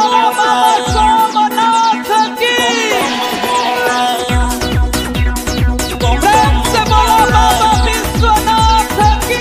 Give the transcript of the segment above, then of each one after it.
बोला बाबा सोमनाथ की प्रेम से बोला बाबा विश्वनाथ की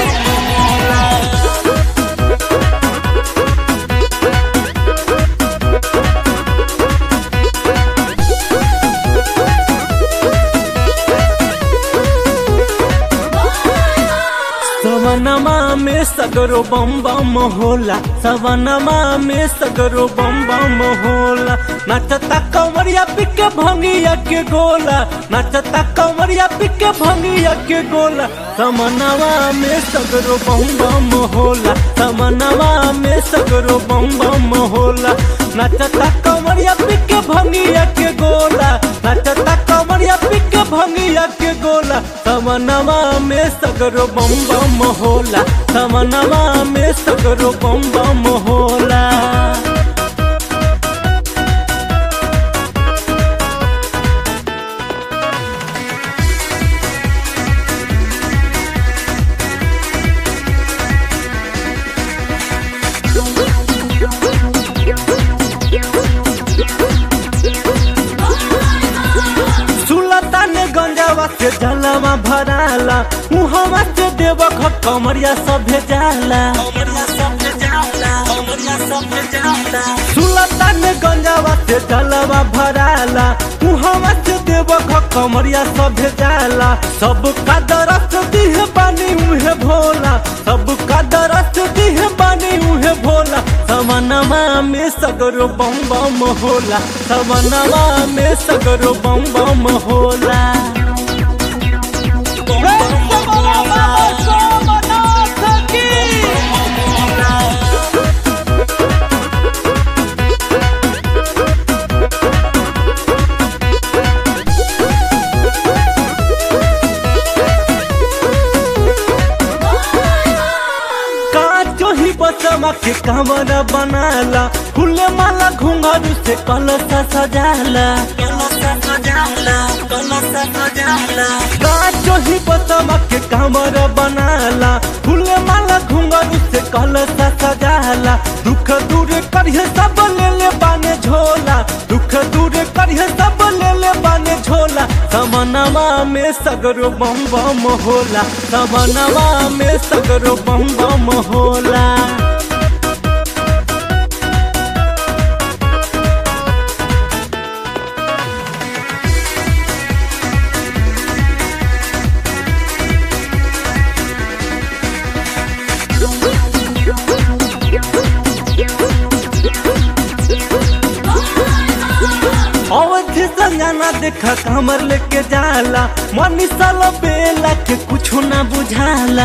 सवनमा में सगरो बम बम होला सवनमा में सगरो बम बम होला नचता कंवरिया पिके भंगिया के गोला नचता कंवरिया पिके भंगिया के गोला समनवा में सगरो बम बम होला समनवा में सगरो बम बम होला नचता कंवरिया पिके भंगिया के गोला नचता कंवरिया पिके भंगिया के गोला समनवा में सगरो बम बम होला समनवा में सगरो बम बम होला सुलतान गंजावा से जलवा भराला मुहवा से देव कमरिया सभे जाला सुलतान गंजावा से जलवा भराला मुहवा से देव कमरिया सभे जाला सब का दरस दिह पानी उहे भोला सब का दरस दिह पानी उहे भोला समनमा में सगरो बम बम होला समनमा में सगरो बम बम होला प्रेम से बोला बाबा सोमनाथ की काचो ही बसमा के कमरा बनाला फूले माला घुंघरू से कलसा सजाला काचो ही बसमा के कमरा बनाला फूले माला घुंघरू से कलसा सजाला दुख दूर करिए सब ले ले बाने झोला दुख दूर करिए सब ले ले बाने झोला समनवा में सगरो बम बम होला समनवा में सगरो बम बम होला अवधि संजना देखा कमर लेके जाला मनी साल बेला के कुछ ना बुझाला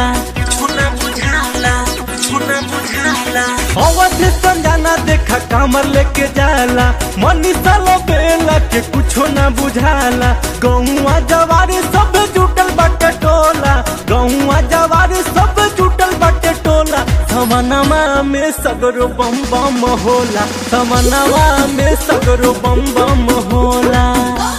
अवधि संजना देखा कमर लेके जाला मनी साल बेला के कुछ ना बुझाला गौआ जवारी सब जुटल बाटे टोला गौआ जवारी सब जुटल बाटे टोला समनमा में सगरो बम बम होला समनमा में सगरो बम बम होला